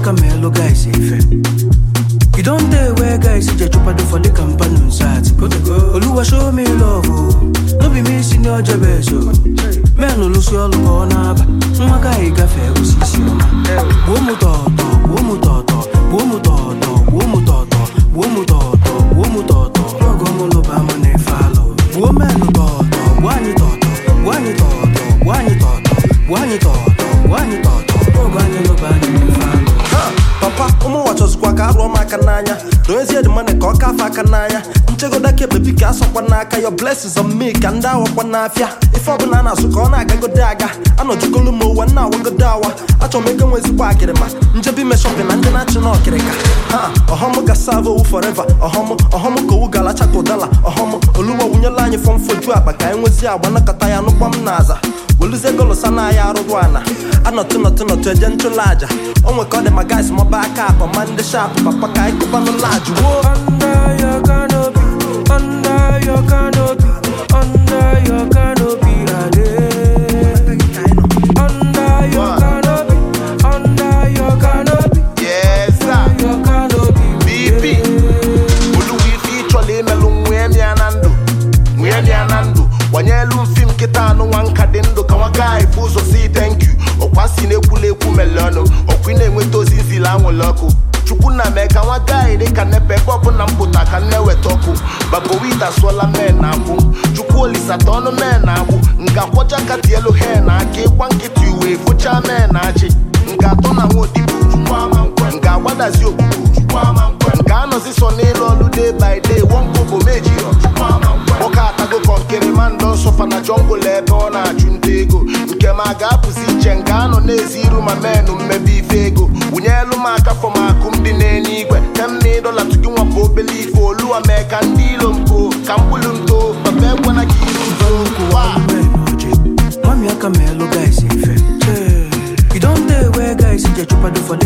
aka ma elu guys ife You don't dey where guys dey chupado for the companion sat. Oluwa show me love o. No be me si ni ọjọ́ bẹ́ẹ̀ so. Men olusi ọlụ ka ọ na-aba. Nwa gaghị gafee osisi ọma. Gbuo mụ tọ̀ọ̀tọ̀, gbuo mụ tọ̀ọ̀tọ̀, gbuo mụ tọ̀ọ̀tọ̀, gbuo mụ tọ̀ọ̀tọ̀, gbuo mụ tọ̀ọ̀tọ̀, gbuo mụ tọ̀ọ̀tọ̀. Ọgọ mụ lụba mụ na-efe alụ. Gbuo menụ tọ̀ọ̀tọ̀, gbuo anyị tọ̀ọ̀tọ̀, gbuo anyị tọ̀ọ̀tọ̀, gbuo anyị tọ̀ọ̀tọ̀, gbuo anyị tọ̀ọ̀tọ̀, gbuo anyị tọ̀ọ̀tọ̀. Ọgọ anyị lụba anyị na-efe alụ. Ha, papa ụmụ nwa chọzikwa ka arụọ m aka n'anya doezie dị mane ka ọ kafe aka n'anya nchegodo aka ekpebi ka asọkwa n'aka your blessings on me ka ndị awakwa n'afịa ife ọbụla a na-asụ ka ọ na-agagodo aga anọjugolu m ụwa nna awagodo awa achọrọ m ego nwe ezigbo akịrịma njebi ime shọpin na ndị na-achị na ọkịrịka ha ọhọm ga save owu forever ọhọm ọhọm ka owu ga-alacha ka ụdala ọhọm oluwa wunyela anyị fọm foju akpa ka anyị nwezie agba nakọta ya nụkwa m n'aza weluzie golosa na ya arụrụ ana anọtụ nọtụ nọtụ eje nchụlụ aja o nwe ka ọ dị ma guys mọba aka akpa ma ndị shapụ papa ka anyị kụbanụ lajụ woo Under your canopy, under your canopy, under your canopy, Ade. Under your canopy, under your canopy, Yes, sir. your canopy. BP. Oluwa ife ịchọla imelụ nwee mịa na ndụ nwee mịa na ndụ gbanyelu mfi m nkịta anụ nwa nka dị ndụ ka nwa gaghị bụ ụzọ si thank you ọkwa si na-ekwula ekwu mele ọnụ ọkwa ị na-enweta ozi nzili anwụrụ ọkụ chukwu na mee ka nwa gaghị dị ka nepe ebe ọbụla m pụta ka m na-eweta ọkụ babowita sụọla men na agbụ chukwu olisata ọnụ men na agbụ nga kwọcha ka tielu he na aka ịkwa nkịtị uwe fụcha men na achị nga atọ na nwa odibo chukwu ama nkwe nga agbadazi okpukpu chukwu ama nkwe nga anọzi so n'ịlụ ọlụ day by day wọnkobo mejirọ chukwu ama nkwe nwoke atago kọnkịrị ma ndọ nsọfa na jọngụl ebe ọ na-achụ nta ego nke ma ga-apụzi iche nke anọ na-ezi iru ma menụ mmebe ife ego wụnyelu m aka fọm akụ m dị n'enye igwe temna ịdọla tugi nwapụ obele ife oluwa mee ka ndị ilo mpo ka mkpụrụ nto papa ekwana ka iru nto Wa! Mami aka ma elu guys ife. You don't dey where guys dey chupado for the